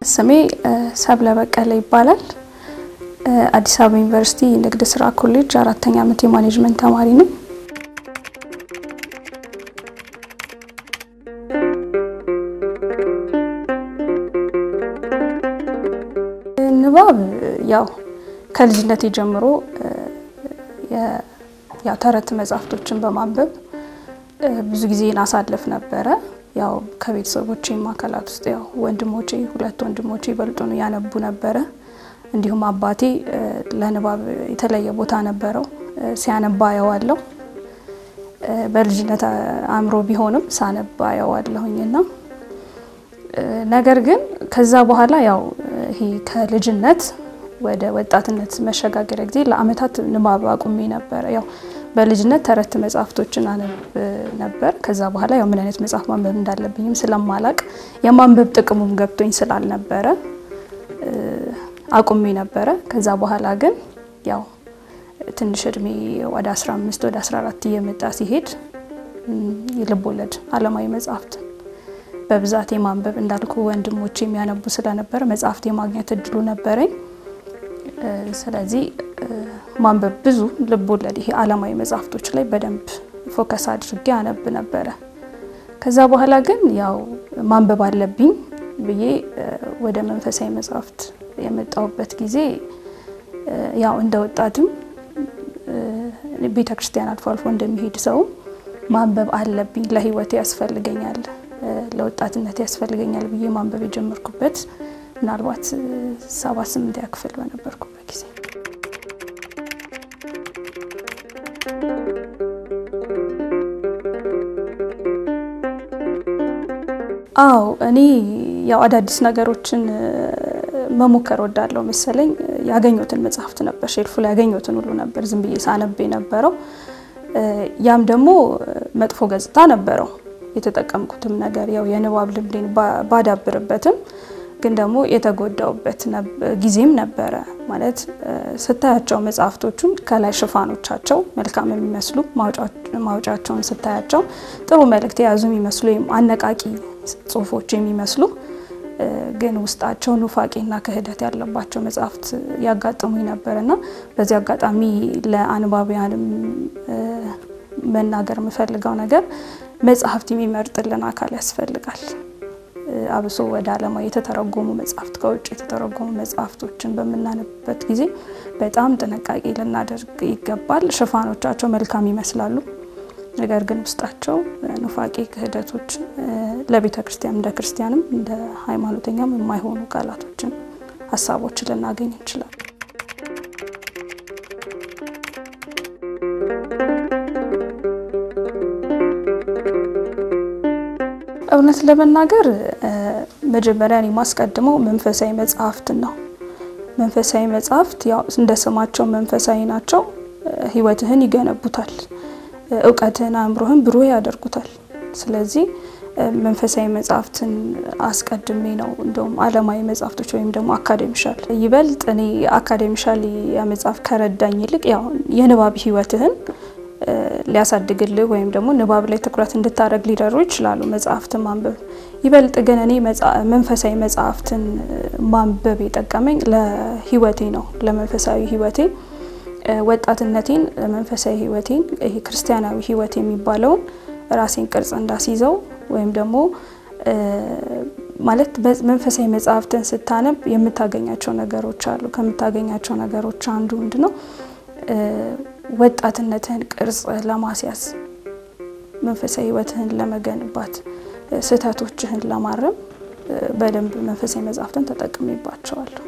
ስሜ ሰብለ በቀለ ይባላል። አዲስ አበባ ዩኒቨርሲቲ ንግድ ስራ ኮሌጅ አራተኛ ዓመት የማኔጅመንት ተማሪ ነኝ። ንባብ ያው ከልጅነቴ ጀምሮ ያው ተረት መጽሐፍቶችን በማንበብ ብዙ ጊዜን አሳልፍ ነበረ። ያው ከቤተሰቦቼ አካላት ውስጥ ያው ወንድሞቼ ሁለት ወንድሞቼ ይበልጡን ያነቡ ነበረ። እንዲሁም አባቴ ለንባብ የተለየ ቦታ ነበረው፣ ሲያነባ አየዋለሁ። በልጅነት አእምሮ ቢሆንም ሳነባ አየዋለሁኝና ነገር ግን ከዛ በኋላ ያው ይሄ ከልጅነት ወደ ወጣትነት መሸጋገሪያ ጊዜ ለአመታት ንባብ አቁሜ ነበረ። ያው በልጅነት ተረት መጽሐፍቶችን አነብ ነበር። ከዛ በኋላ ያው ምን አይነት መጽሐፍ ማንበብ እንዳለብኝም ስለማላቅ የማንበብ ጥቅሙም ገብቶኝ ስላልነበረ አቁሜ ነበረ። ከዛ በኋላ ግን ያው ትንሽ እድሜ ወደ 15 ወደ 14 እየመጣ ሲሄድ የልብ ወለድ አለማዊ መጽሐፍት በብዛት የማንበብ እንዳልኩ ወንድሞች የሚያነቡ ስለነበረ መጽሐፍት የማግኘት እድሉ ነበረኝ። ስለዚህ ማንበብ ብዙ ልብ ወለድ ይሄ አለማዊ መጽሐፍቶች ላይ በደንብ ፎከስ አድርጌ አነብ ነበረ። ከዛ በኋላ ግን ያው ማንበብ አለብኝ ብዬ ወደ መንፈሳዊ መጽሐፍት የመጣሁበት ጊዜ ያው እንደ ወጣትም ቤተ ክርስቲያን አልፎ አልፎ እንደሚሄድ ሰው ማንበብ አለብኝ፣ ለህይወቴ ያስፈልገኛል፣ ለወጣትነት ያስፈልገኛል ብዬ ማንበብ የጀመርኩበት ምናልባት ሰባ ስምንት ያክፍል በነበርኩበት ጊዜ አዎ እኔ ያው አዳዲስ ነገሮችን መሞከር ወዳለው መሰለኝ። ያገኘሁትን መጽሐፍት ነበር ሼልፉ ላይ ያገኘሁትን ሁሉ ነበር ዝም ብዬ ሳነብ የነበረው። ያም ደግሞ መጥፎ ገጽታ ነበረው። የተጠቀምኩትም ነገር ያው የንባብ ልምዴን ባዳብርበትም ግን ደግሞ የተጎዳውበት ጊዜም ነበረ። ማለት ስታያቸው መጽሐፍቶቹን ከላይ ሽፋኖቻቸው መልካም የሚመስሉ ማውጫቸውን ስታያቸው ጥሩ መልእክት የያዙ የሚመስሉ ወይም አነቃቂ ጽሁፎች የሚመስሉ ግን ውስጣቸው ኑፋቄና ክህደት ያለባቸው መጽሐፍት ያጋጥሙኝ ነበር እና በዚህ አጋጣሚ ለአንባቢያንም መናገር የምፈልገው ነገር መጽሐፍት የሚመርጥልን አካል ያስፈልጋል። አብሶ ወደ ዓለማዊ የተተረጎሙ መጽሐፍት ከውጭ የተተረጎሙ መጽሐፍቶችን በምናነብበት ጊዜ በጣም ጥንቃቄ ልናደርግ ይገባል። ሽፋኖቻቸው መልካም ይመስላሉ፣ ነገር ግን ውስጣቸው ኑፋቄ፣ ክህደቶች ለቤተ ክርስቲያን እንደ ክርስቲያንም እንደ ሃይማኖተኛም የማይሆኑ ቃላቶችን፣ ሀሳቦችን ልናገኝ እንችላለን። እውነት ለመናገር መጀመሪያ እኔ የማስቀድመው መንፈሳዊ መጽሐፍትን ነው። መንፈሳዊ መጽሐፍት ያው እንደ ስማቸው መንፈሳዊ ናቸው። ሕይወትህን ይገነቡታል፣ እውቀትህን፣ አእምሮህን ብሩህ ያደርጉታል። ስለዚህ መንፈሳዊ መጽሐፍትን አስቀድሜ ነው እንደውም ዓለማዊ መጽሐፍቶች ወይም ደግሞ አካዴሚሻል ይበልጥ እኔ አካዴሚሻል መጽሐፍ ከረዳኝ ይልቅ ያው የንባብ ሕይወትህን ሊያሳድግልህ ወይም ደግሞ ንባብ ላይ ትኩረት እንድታደርግ ሊደሩ ይችላሉ መጽሐፍትን ማንበብ። ይበልጥ ግን እኔ መንፈሳዊ መጽሐፍትን ማንበብ የጠቀመኝ ለህይወቴ ነው፣ ለመንፈሳዊ ህይወቴ፣ ወጣትነቴን፣ መንፈሳዊ ህይወቴን፣ ይሄ ክርስቲያናዊ ህይወት የሚባለውን ራሴን ቅርጽ እንዳስይዘው ወይም ደግሞ ማለት መንፈሳዊ መጽሐፍትን ስታነብ የምታገኛቸው ነገሮች አሉ። ከምታገኛቸው ነገሮች አንዱ ምንድን ነው? ወጣትነትህን ቅርጽ ለማስያዝ መንፈሳዊ ህይወትህን ለመገንባት ስህተቶችህን ለማረም በደንብ መንፈሳዊ መጽሐፍትን ተጠቅሜባቸዋለሁ።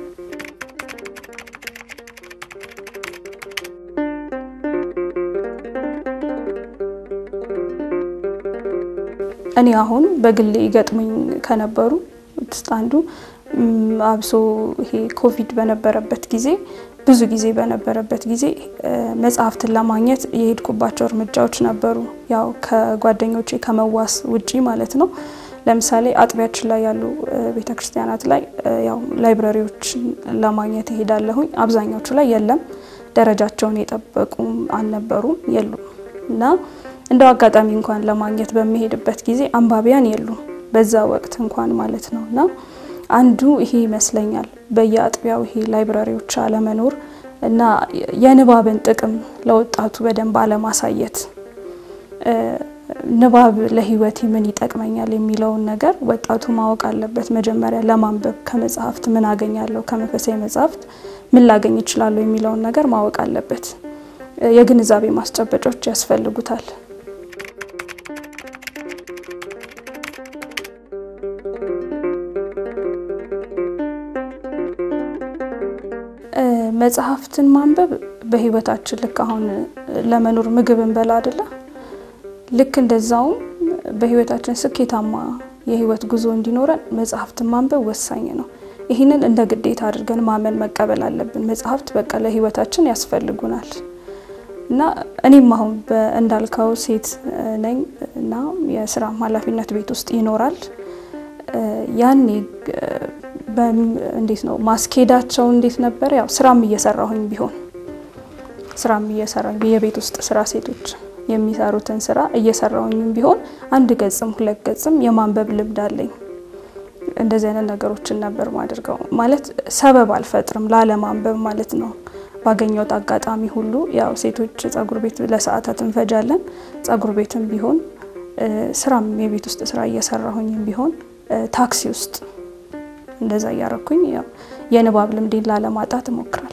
እኔ አሁን በግሌ ይገጥሙኝ ከነበሩ ውስጥ አንዱ አብሶ ይሄ ኮቪድ በነበረበት ጊዜ ብዙ ጊዜ በነበረበት ጊዜ መጽሐፍትን ለማግኘት የሄድኩባቸው እርምጃዎች ነበሩ። ያው ከጓደኞቼ ከመዋስ ውጪ ማለት ነው። ለምሳሌ አጥቢያችን ላይ ያሉ ቤተ ክርስቲያናት ላይ ያው ላይብረሪዎች ለማግኘት እሄዳለሁኝ። አብዛኛዎቹ ላይ የለም፣ ደረጃቸውን የጠበቁም አልነበሩም፣ የሉም እና እንደው አጋጣሚ እንኳን ለማግኘት በሚሄድበት ጊዜ አንባቢያን የሉም፣ በዛ ወቅት እንኳን ማለት ነው እና አንዱ ይሄ ይመስለኛል። በየአጥቢያው ይሄ ላይብራሪዎች አለመኖር እና የንባብን ጥቅም ለወጣቱ በደንብ አለማሳየት ንባብ ለሕይወቴ ምን ይጠቅመኛል የሚለውን ነገር ወጣቱ ማወቅ አለበት። መጀመሪያ ለማንበብ ከመጽሐፍት ምን አገኛለሁ፣ ከመንፈሳዊ መጽሐፍት ምን ላገኝ እችላለሁ የሚለውን ነገር ማወቅ አለበት። የግንዛቤ ማስጨበጫዎች ያስፈልጉታል። መጽሐፍትን ማንበብ በሕይወታችን ልክ አሁን ለመኖር ምግብ እንበላ አይደለ? ልክ እንደዛውም በሕይወታችን ስኬታማ የሕይወት ጉዞ እንዲኖረን መጽሐፍትን ማንበብ ወሳኝ ነው። ይህንን እንደ ግዴታ አድርገን ማመን መቀበል አለብን። መጽሐፍት በቃ ለሕይወታችን ያስፈልጉናል እና እኔም አሁን እንዳልከው ሴት ነኝ እና የስራ ኃላፊነት ቤት ውስጥ ይኖራል። ያኔ እንዴት ነው ማስኬዳቸው እንዴት ነበር? ያው ስራም እየሰራሁኝ ቢሆን ስራም እየሰራሁኝ የቤት ውስጥ ስራ ሴቶች የሚሰሩትን ስራ እየሰራሁኝም ቢሆን አንድ ገጽም ሁለት ገጽም የማንበብ ልምድ አለኝ። እንደዚህ አይነት ነገሮችን ነበር ማድርገው። ማለት ሰበብ አልፈጥርም ላለማንበብ ማለት ነው። ባገኘሁት አጋጣሚ ሁሉ ያው ሴቶች ጸጉር ቤት ለሰዓታት እንፈጃለን። ጸጉር ቤትም ቢሆን ስራም የቤት ውስጥ ስራ እየሰራሁኝም ቢሆን ታክሲ ውስጥ እንደዛ እያረኩኝ ያው የንባብ ልምዴን ላለማጣት እሞክራለሁ።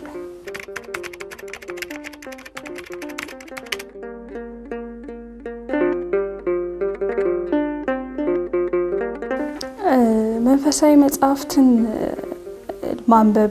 መንፈሳዊ መጽሐፍትን ማንበቤ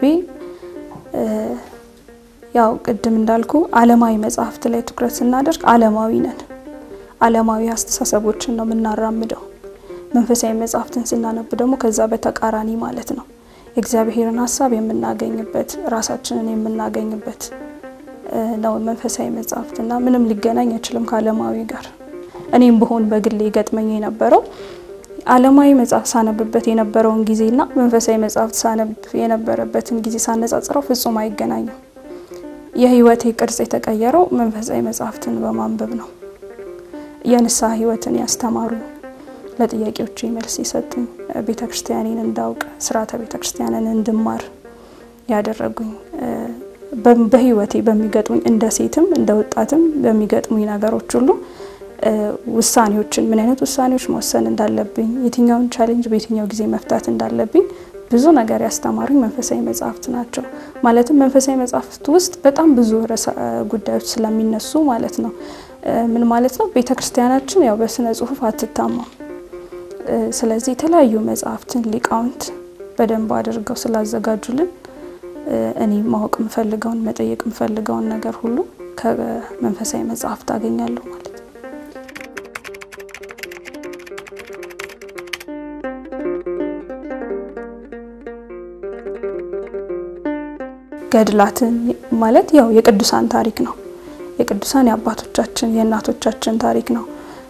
ያው ቅድም እንዳልኩ ዓለማዊ መጽሐፍት ላይ ትኩረት ስናደርግ ዓለማዊ ነን። ዓለማዊ አስተሳሰቦችን ነው የምናራምደው። መንፈሳዊ መጽሐፍትን ስናነብ ደግሞ ከዛ በተቃራኒ ማለት ነው የእግዚአብሔርን ሀሳብ የምናገኝበት ራሳችንን የምናገኝበት ነው መንፈሳዊ መጽሐፍት እና ምንም ሊገናኝ አይችልም ከዓለማዊ ጋር። እኔም ብሆን በግሌ ገጥመኝ የነበረው ዓለማዊ መጽሐፍ ሳነብበት የነበረውን ጊዜና መንፈሳዊ መጽሐፍት ሳነብ የነበረበትን ጊዜ ሳነጻጽረው ፍጹም አይገናኝም። የህይወቴ ቅርጽ የተቀየረው መንፈሳዊ መጽሐፍትን በማንበብ ነው። የንስሐ ህይወትን ያስተማሩኝ፣ ለጥያቄዎቼ መልስ የሰጡኝ፣ ቤተ ክርስቲያኔን እንዳውቅ ስርዓተ ቤተ ክርስቲያንን እንድማር ያደረጉኝ በህይወቴ በሚገጥሙኝ እንደ ሴትም እንደ ወጣትም በሚገጥሙኝ ነገሮች ሁሉ ውሳኔዎችን ምን አይነት ውሳኔዎች መወሰን እንዳለብኝ የትኛውን ቻሌንጅ በየትኛው ጊዜ መፍታት እንዳለብኝ ብዙ ነገር ያስተማሩኝ መንፈሳዊ መጽሐፍት ናቸው። ማለትም መንፈሳዊ መጽሐፍት ውስጥ በጣም ብዙ ርዕሰ ጉዳዮች ስለሚነሱ ማለት ነው። ምን ማለት ነው? ቤተ ክርስቲያናችን ያው በስነ ጽሁፍ አትታማም። ስለዚህ የተለያዩ መጽሐፍትን ሊቃውንት በደንብ አድርገው ስላዘጋጁልን እኔ ማወቅ የምፈልገውን መጠየቅ የምፈልገውን ነገር ሁሉ ከመንፈሳዊ መጽሐፍት አገኛለሁ ማለት ነው። ገድላትን ማለት ያው የቅዱሳን ታሪክ ነው። የቅዱሳን የአባቶቻችን የእናቶቻችን ታሪክ ነው።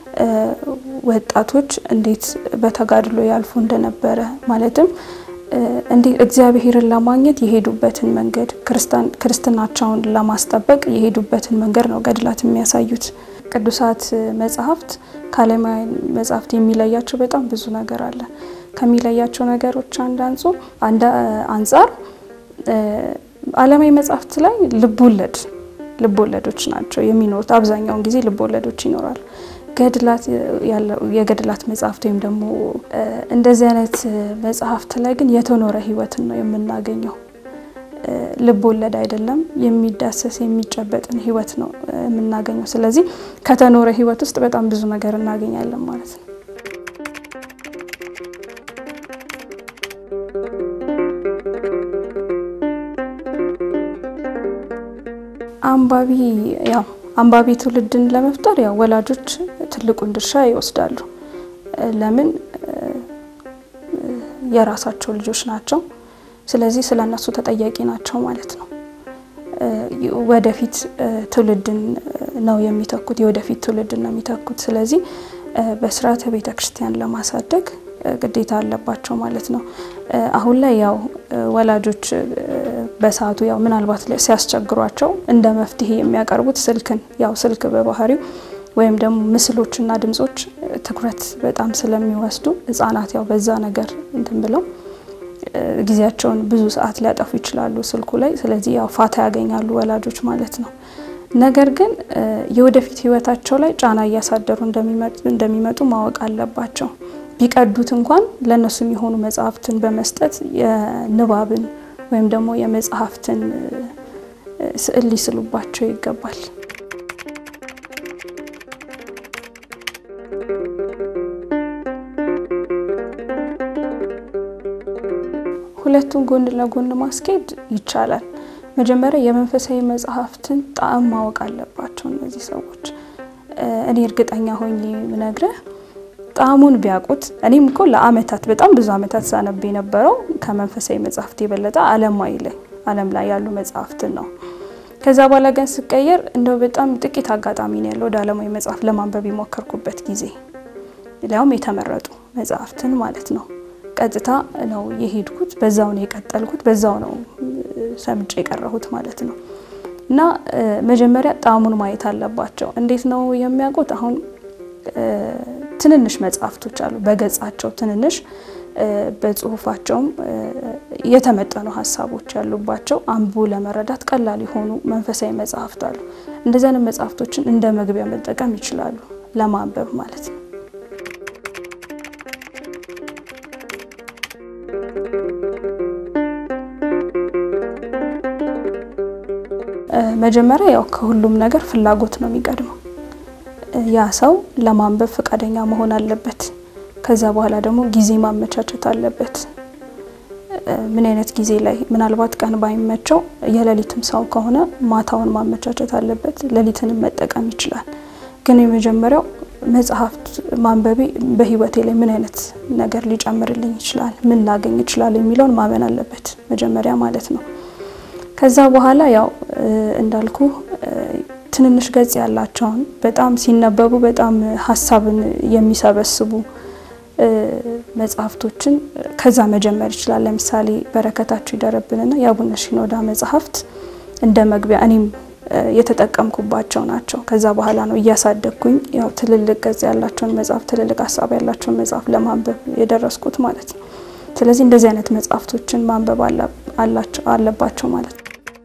ወጣቶች እንዴት በተጋድሎ ያልፉ እንደነበረ ማለትም እንዴት እግዚአብሔርን ለማግኘት የሄዱበትን መንገድ ክርስትናቸውን ለማስጠበቅ የሄዱበትን መንገድ ነው ገድላት የሚያሳዩት። ቅዱሳት መጽሐፍት ከዓለማዊ መጽሐፍት የሚለያቸው በጣም ብዙ ነገር አለ። ከሚለያቸው ነገሮች አንድ አንጻር ዓለማዊ መጽሐፍት ላይ ልቦለድ ልቦለዶች ናቸው የሚኖሩት። አብዛኛውን ጊዜ ልቦለዶች ይኖራሉ። ገድላት የገድላት መጽሐፍት ወይም ደግሞ እንደዚህ አይነት መጽሐፍት ላይ ግን የተኖረ ሕይወትን ነው የምናገኘው። ልብ ወለድ አይደለም፣ የሚዳሰስ የሚጨበጥን ሕይወት ነው የምናገኘው። ስለዚህ ከተኖረ ሕይወት ውስጥ በጣም ብዙ ነገር እናገኛለን ማለት ነው። አንባቢ ያው አንባቢ ትውልድን ለመፍጠር ያው ወላጆች ትልቁን ድርሻ ይወስዳሉ። ለምን የራሳቸው ልጆች ናቸው። ስለዚህ ስለ እነሱ ተጠያቂ ናቸው ማለት ነው። ወደፊት ትውልድን ነው የሚተኩት፣ የወደፊት ትውልድን ነው የሚተኩት። ስለዚህ በስርዓተ ቤተ ክርስቲያን ለማሳደግ ግዴታ አለባቸው ማለት ነው። አሁን ላይ ያው ወላጆች በሰዓቱ ያው ምናልባት ሲያስቸግሯቸው እንደ መፍትሄ የሚያቀርቡት ስልክን ያው ስልክ በባህሪው ወይም ደግሞ ምስሎችና ድምጾች ትኩረት በጣም ስለሚወስዱ ሕጻናት ያው በዛ ነገር እንትን ብለው ጊዜያቸውን ብዙ ሰዓት ሊያጠፉ ይችላሉ ስልኩ ላይ። ስለዚህ ያው ፋታ ያገኛሉ ወላጆች ማለት ነው። ነገር ግን የወደፊት ህይወታቸው ላይ ጫና እያሳደሩ እንደሚመጡ ማወቅ አለባቸው። ቢቀዱት እንኳን ለእነሱ የሚሆኑ መጽሐፍትን በመስጠት የንባብን ወይም ደግሞ የመጽሐፍትን ስዕል ሊስሉባቸው ይገባል። ሁለቱን ጎን ለጎን ማስኬድ ይቻላል። መጀመሪያ የመንፈሳዊ መጽሐፍትን ጣዕም ማወቅ አለባቸው እነዚህ ሰዎች። እኔ እርግጠኛ ሆኜ ምነግርህ ጣዕሙን ቢያውቁት። እኔም እኮ ለአመታት በጣም ብዙ አመታት ሳነብ የነበረው ከመንፈሳዊ መጽሐፍት የበለጠ ዓለማዊ ላይ ዓለም ላይ ያሉ መጽሐፍትን ነው። ከዛ በኋላ ግን ስቀየር እንደው በጣም ጥቂት አጋጣሚ ነው ያለው ወደ ዓለማዊ መጽሐፍ ለማንበብ የሞከርኩበት ጊዜ፣ ሊያውም የተመረጡ መጽሐፍትን ማለት ነው። ቀጥታ ነው የሄድኩት፣ በዛው ነው የቀጠልኩት፣ በዛው ነው ሰምጬ የቀረሁት ማለት ነው። እና መጀመሪያ ጣዕሙን ማየት አለባቸው። እንዴት ነው የሚያውቁት? አሁን ትንንሽ መጽሐፍቶች አሉ፣ በገጻቸው ትንንሽ፣ በጽሁፋቸውም የተመጠኑ ሀሳቦች ያሉባቸው አንብቦ ለመረዳት ቀላል የሆኑ መንፈሳዊ መጽሐፍት አሉ። እንደዚህ አይነት መጽሐፍቶችን እንደ መግቢያ መጠቀም ይችላሉ፣ ለማንበብ ማለት ነው። መጀመሪያ ያው ከሁሉም ነገር ፍላጎት ነው የሚቀድመው። ያ ሰው ለማንበብ ፈቃደኛ መሆን አለበት። ከዛ በኋላ ደግሞ ጊዜ ማመቻቸት አለበት። ምን አይነት ጊዜ ላይ ምናልባት ቀን ባይመቸው የሌሊትም ሰው ከሆነ ማታውን ማመቻቸት አለበት። ሌሊትንም መጠቀም ይችላል። ግን የመጀመሪያው መጽሐፍት ማንበቤ በህይወቴ ላይ ምን አይነት ነገር ሊጨምርልኝ ይችላል፣ ምን ላገኝ ይችላል የሚለውን ማመን አለበት መጀመሪያ ማለት ነው። ከዛ በኋላ ያው እንዳልኩ ትንንሽ ገጽ ያላቸውን በጣም ሲነበቡ በጣም ሀሳብን የሚሰበስቡ መጽሐፍቶችን ከዛ መጀመር ይችላል። ለምሳሌ በረከታቸው ይደረብንና የአቡነ ሺኖዳ መጽሐፍት እንደ መግቢያ እኔም የተጠቀምኩባቸው ናቸው። ከዛ በኋላ ነው እያሳደግኩኝ ያው ትልልቅ ገጽ ያላቸውን መጽሐፍ ትልልቅ ሀሳብ ያላቸውን መጽሐፍ ለማንበብ የደረስኩት ማለት ነው። ስለዚህ እንደዚህ አይነት መጽሐፍቶችን ማንበብ አለባቸው ማለት ነው።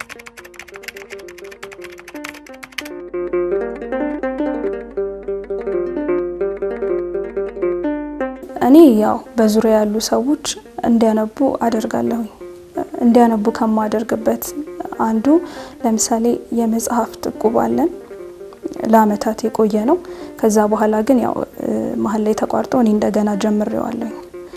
እኔ ያው በዙሪያ ያሉ ሰዎች እንዲያነቡ አደርጋለሁኝ። እንዲያነቡ ከማደርግበት አንዱ ለምሳሌ የመጽሐፍት እቁብ አለን። ለአመታት የቆየ ነው። ከዛ በኋላ ግን ያው መሀል ላይ ተቋርጦ እኔ እንደገና ጀምሬዋለሁኝ።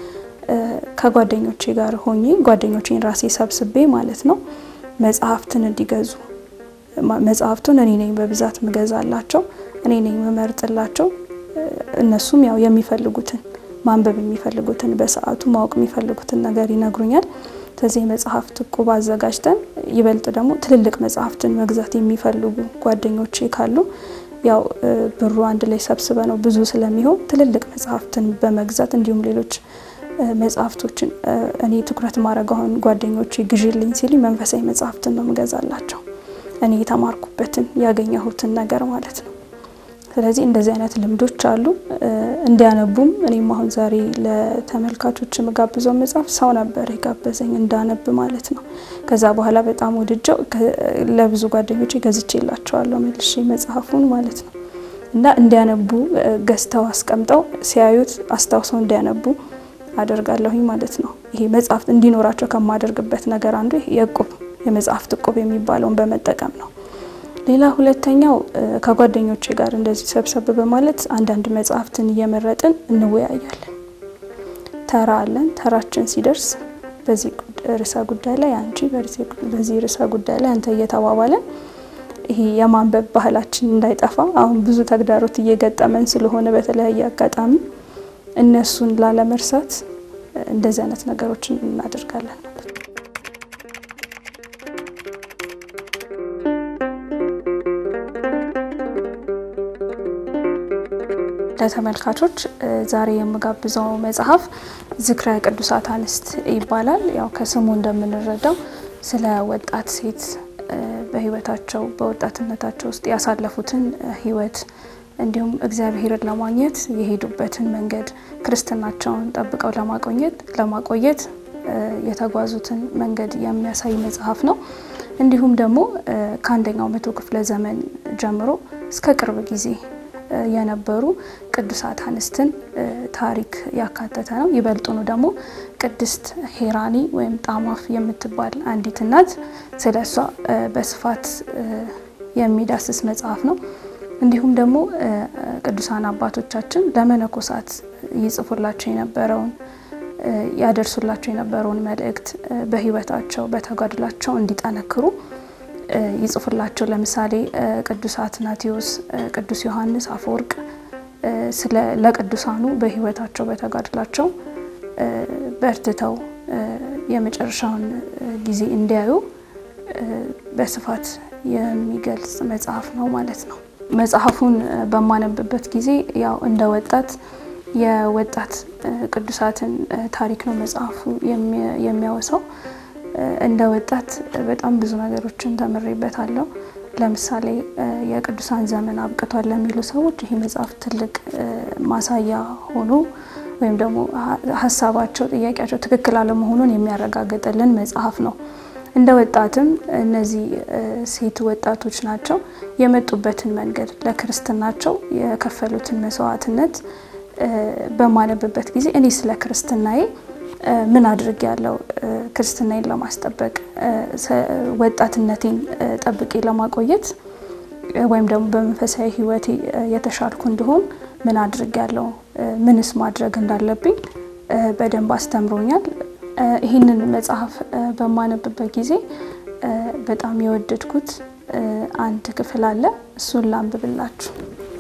ከጓደኞቼ ጋር ሆኜ ጓደኞቼን ራሴ ሰብስቤ ማለት ነው መጽሐፍትን እንዲገዙ መጽሐፍቱን እኔ ነኝ በብዛት ምገዛላቸው፣ እኔ ነኝ መመርጥላቸው። እነሱም ያው የሚፈልጉትን ማንበብ የሚፈልጉትን በሰዓቱ ማወቅ የሚፈልጉትን ነገር ይነግሩኛል። ስለዚህ የመጽሐፍት እቁብ አዘጋጅተን ይበልጥ ደግሞ ትልልቅ መጽሐፍትን መግዛት የሚፈልጉ ጓደኞቼ ካሉ ያው ብሩ አንድ ላይ ሰብስበ ነው ብዙ ስለሚሆን ትልልቅ መጽሐፍትን በመግዛት እንዲሁም ሌሎች መጽሐፍቶችን እኔ ትኩረት ማድረግ አሁን ጓደኞቼ ግዢልኝ ሲሉ መንፈሳዊ መጽሐፍትን ነው ምገዛላቸው እኔ የተማርኩበትን ያገኘሁትን ነገር ማለት ነው። ስለዚህ እንደዚህ አይነት ልምዶች አሉ። እንዲያነቡም እኔም አሁን ዛሬ ለተመልካቾች የምጋብዘው መጽሐፍ ሰው ነበር የጋበዘኝ እንዳነብ ማለት ነው። ከዛ በኋላ በጣም ወድጀው ለብዙ ጓደኞች ገዝቼላቸዋለሁ መልሼ መጽሐፉን ማለት ነው። እና እንዲያነቡ ገዝተው አስቀምጠው ሲያዩት አስታውሰው እንዲያነቡ አደርጋለሁኝ ማለት ነው። ይሄ መጽሐፍት እንዲኖራቸው ከማደርግበት ነገር አንዱ የእቁብ የመጽሐፍት እቁብ የሚባለውን በመጠቀም ነው። ሌላ ሁለተኛው ከጓደኞቼ ጋር እንደዚህ ሰብሰብ በማለት አንዳንድ መጽሐፍትን እየመረጥን እንወያያለን። ተራ አለን። ተራችን ሲደርስ በዚህ ርዕሰ ጉዳይ ላይ አንቺ፣ በዚህ ርዕሰ ጉዳይ ላይ አንተ እየተባባለን ይሄ የማንበብ ባህላችን እንዳይጠፋ አሁን ብዙ ተግዳሮት እየገጠመን ስለሆነ በተለያየ አጋጣሚ እነሱን ላለመርሳት እንደዚህ አይነት ነገሮችን እናደርጋለን ማለት ነው። ለተመልካቾች ዛሬ የምጋብዘው መጽሐፍ ዝክረ ቅዱሳት አንስት ይባላል። ያው ከስሙ እንደምንረዳው ስለ ወጣት ሴት በሕይወታቸው በወጣትነታቸው ውስጥ ያሳለፉትን ሕይወት እንዲሁም እግዚአብሔርን ለማግኘት የሄዱበትን መንገድ ክርስትናቸውን ጠብቀው ለማቆየት ለማቆየት የተጓዙትን መንገድ የሚያሳይ መጽሐፍ ነው። እንዲሁም ደግሞ ከአንደኛው መቶ ክፍለ ዘመን ጀምሮ እስከ ቅርብ ጊዜ የነበሩ ቅዱሳት አንስትን ታሪክ ያካተተ ነው። ይበልጡኑ ደግሞ ቅድስት ሄራኒ ወይም ጣማፍ የምትባል አንዲት እናት ስለ እሷ በስፋት የሚዳስስ መጽሐፍ ነው። እንዲሁም ደግሞ ቅዱሳን አባቶቻችን ለመነኮሳት ይጽፉላቸው የነበረውን ያደርሱላቸው የነበረውን መልእክት በሕይወታቸው በተጋድላቸው እንዲጠነክሩ ይጽፉላቸው። ለምሳሌ ቅዱስ አትናቴዎስ፣ ቅዱስ ዮሐንስ አፈወርቅ ለቅዱሳኑ በሕይወታቸው በተጋድላቸው በርትተው የመጨረሻውን ጊዜ እንዲያዩ በስፋት የሚገልጽ መጽሐፍ ነው ማለት ነው። መጽሐፉን በማነብበት ጊዜ ያው እንደ ወጣት የወጣት ቅዱሳትን ታሪክ ነው መጽሐፉ የሚያወሳው። እንደ ወጣት በጣም ብዙ ነገሮችን ተምሬበታለሁ። ለምሳሌ የቅዱሳን ዘመን አብቅቷል ለሚሉ ሰዎች ይህ መጽሐፍ ትልቅ ማሳያ ሆኖ ወይም ደግሞ ሀሳባቸው፣ ጥያቄያቸው ትክክል አለመሆኑን የሚያረጋግጥልን መጽሐፍ ነው። እንደ ወጣትም እነዚህ ሴት ወጣቶች ናቸው የመጡበትን መንገድ ለክርስትናቸው የከፈሉትን መስዋዕትነት በማነብበት ጊዜ እኔ ስለ ክርስትናዬ ምን አድርግ ያለው ክርስትናዬን ለማስጠበቅ ወጣትነቴን ጠብቄ ለማቆየት ወይም ደግሞ በመንፈሳዊ ሕይወቴ የተሻልኩ እንዲሆን ምን አድርግ ያለው ምንስ ማድረግ እንዳለብኝ በደንብ አስተምሮኛል። ይህንን መጽሐፍ በማነብበት ጊዜ በጣም የወደድኩት አንድ ክፍል አለ። እሱን ላንብብላችሁ።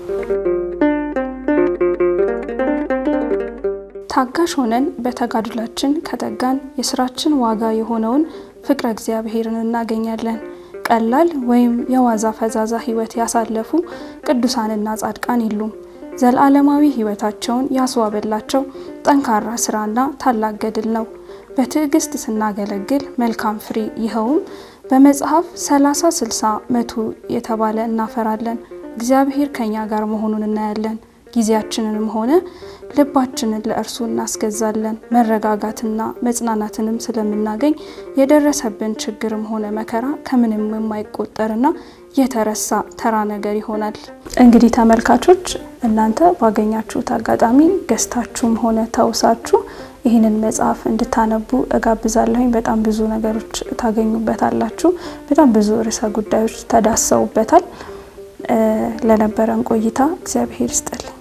ታጋሽ ሆነን በተጋድላችን ከተጋን የስራችን ዋጋ የሆነውን ፍቅረ እግዚአብሔርን እናገኛለን። ቀላል ወይም የዋዛ ፈዛዛ ሕይወት ያሳለፉ ቅዱሳንና ጻድቃን የሉም። ዘለዓለማዊ ሕይወታቸውን ያስዋበላቸው ጠንካራ ስራና ታላቅ ገድል ነው። በትዕግስት ስናገለግል መልካም ፍሬ ይኸውም በመጽሐፍ ሰላሳ ስልሳ መቶ የተባለ እናፈራለን። እግዚአብሔር ከኛ ጋር መሆኑን እናያለን። ጊዜያችንንም ሆነ ልባችንን ለእርሱ እናስገዛለን። መረጋጋትና መጽናናትንም ስለምናገኝ የደረሰብን ችግርም ሆነ መከራ ከምንም የማይቆጠርና የተረሳ ተራ ነገር ይሆናል። እንግዲህ ተመልካቾች እናንተ ባገኛችሁት አጋጣሚ ገዝታችሁም ሆነ ተውሳችሁ ይህንን መጽሐፍ እንድታነቡ እጋብዛለሁኝ። በጣም ብዙ ነገሮች ታገኙበታላችሁ። በጣም ብዙ ርዕሰ ጉዳዮች ተዳሰውበታል። ለነበረን ቆይታ እግዚአብሔር ይስጥልን።